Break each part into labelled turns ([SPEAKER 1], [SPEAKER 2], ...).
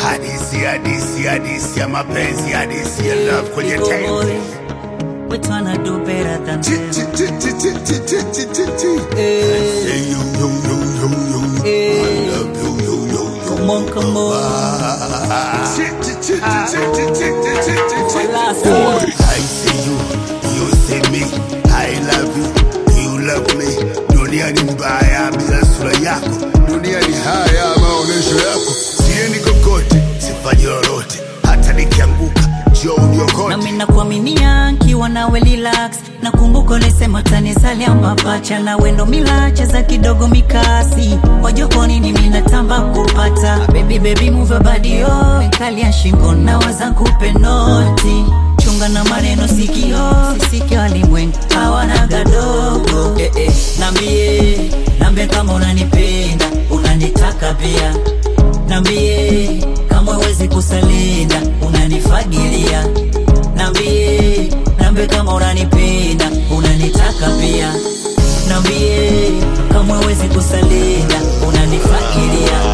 [SPEAKER 1] hadisi hadisi hadisi ya mapenzi hadisi ya love kwenye
[SPEAKER 2] Big
[SPEAKER 1] tenzi
[SPEAKER 2] boy, we tryna do better than
[SPEAKER 1] Chi,
[SPEAKER 2] them.
[SPEAKER 1] chi, chi, chi, chi, chi, chi, chi, chi, chi.
[SPEAKER 2] Eh,
[SPEAKER 1] Say you, you, you, you, you.
[SPEAKER 2] Eh.
[SPEAKER 1] I love you, you, you, you.
[SPEAKER 2] Come on, come on.
[SPEAKER 1] Ah. Chi, chi, chi, chi, chi, chi, chi, chi, chi, chi.
[SPEAKER 2] Last
[SPEAKER 1] Boy,
[SPEAKER 2] one.
[SPEAKER 1] I see you, you see me. I love you, you love me. Dunia ni mbaya bila sura yako, dunia ni haya maonyesho yako. Siendi kokote, sifanyi lolote, hata nikianguka njoo uniokote.
[SPEAKER 2] nami nakuaminia nkiwa nawe relax nakumbuka ulisema tanizalia mapacha na wendo milache za kidogo mikasi wajokoni ni minatamba kupata baby baby move your body yo kalia shingo na waza kupe noti chunga na maneno sikio sisike walimwengu hawana gadogo eh, eh. nambie nambie kama unanipenda unanitaka pia nambie kama huwezi kusalinda unanifagilia nambie nambie kama unanipenda unanitaka pia nambie kama huwezi kusalinda unanifagilia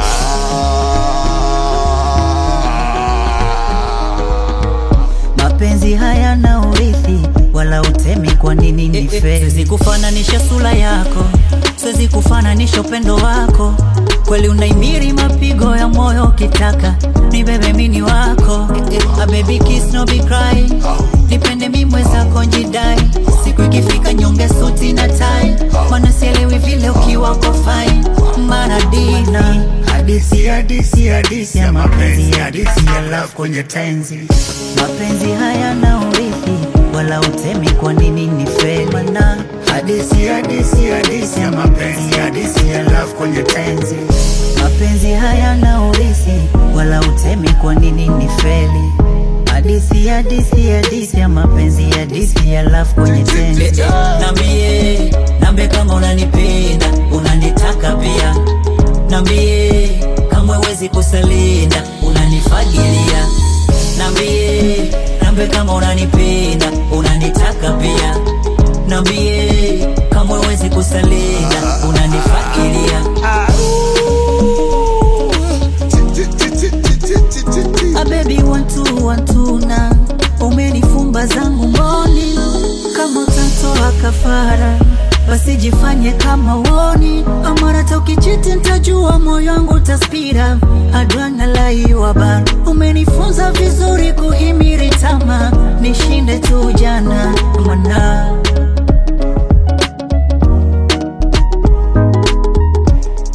[SPEAKER 2] mapenzi hayana urithi wala utemi kwa nini ni fe siwezi kufananisha sura yako siwezi kufananisha upendo wako kweli unaimiri mapigo ya moyo ukitaka ni bebe mini wako a baby kiss no be cry nipende mi mwezako njidai siku ikifika nyonge suti na tai mana sielewi vile ukiwa uko fine maradina
[SPEAKER 1] Hadisi, hadisi, hadisi ya mapenzi, hadisi ya love kwenye tenzi.
[SPEAKER 2] mapenzi hayana urithi wala utemi kwa nini ni feli mana
[SPEAKER 1] Hadisi, hadisi, hadisi ya mapenzi, hadisi ya love kwenye tenzi.
[SPEAKER 2] mapenzi hayana urithi wala utemi kwa nini ni feli hadisi hadisi hadisi ya mapenzi hadisi ya love kwenye tenzi nambie nambie kama unanipenda unanitaka pia nambie kama huwezi kusalinda unanifagilia nambie nambie kama unanipenda unanitaka pia nambie kama huwezi kusalinda unanifagilia A baby one two one two na umenifumba zangu mboni kama utatoa kafara basi jifanye kama uoni amara tokichiti ntajua moyo wangu utaspira adwana laiwa bar umenifunza vizuri kuhimiri tama nishinde tu jana mana